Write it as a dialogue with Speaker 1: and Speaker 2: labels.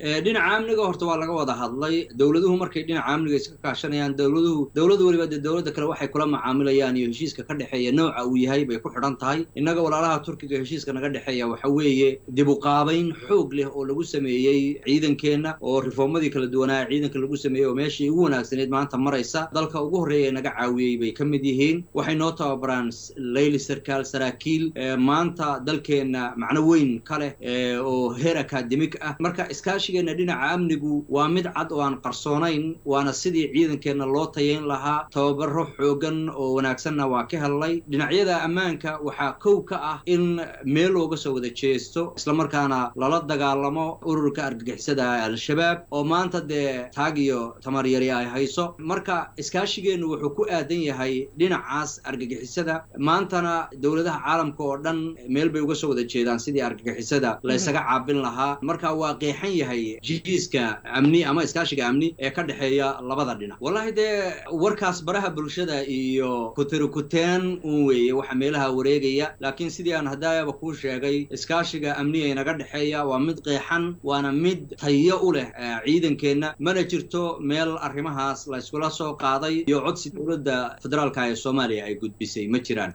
Speaker 1: dhinaca amniga horta waa laga wada hadlay dowladuhu markay dhinaca amniga iska kaashanayaan dowladuhu dowladu weliba dee dowladda kale waxay kula macaamilayaan iyo heshiiska ka dhexeeya nooca uu yahay bay ku xidhan tahay innaga walaalaha turkiga heshiiska naga dhexeeya waxa weeye dib u qaabayn xoog leh oo lagu sameeyey ciidankeenna oo rifoomadii kala duwanaa ciidanka lagu sameeyey oo meeshii ugu wanaagsaneed maanta maraysa dalka ugu horreeya ee naga caawiyey bay ka mid yihiin waxay noo tababaraan leyli sarkaal saraakiil maanta dalkeenna macno weyn ka leh oo heer akademik ah marka iskaashigeenna dhinaca amnigu waa mid cad oo aan qarsoonayn waana sidii ciidankeenna loo tayayn lahaa tababaro xoogan oo wanaagsanna waa ka hellay dhinacyada ammaanka waxaa kow ka ah in meel looga soo wada jeesto islamarkaana lala dagaalamo ururka argagixisada al-shabaab oo maanta dee taag iyo tamaryari ay hayso marka iskaashigeennu wuxuu ku aadan yahay dhinacaas argagixisada maantana dowladaha caalamka oo dhan meel bay uga soo wada jeedaan sidii argagixisada la ysaga caabin lahaa marka waa qeexan yahay jiiska amni ama iskaashiga amni ee ka dhexeeya labada dhinac wallahi dee warkaas baraha bulshada iyo kutirikuteen un weeye waxa meelaha wareegaya laakiin sidii aan hadaayaba kuu sheegay iskaashiga amniga inaga dhexeeya waa mid qeexan waana mid tayo u leh ciidankeenna mana jirto meel arrimahaas la yskula soo qaaday iyo codsi dowladda federaalka ee soomaaliya ay gudbisay ma jiraan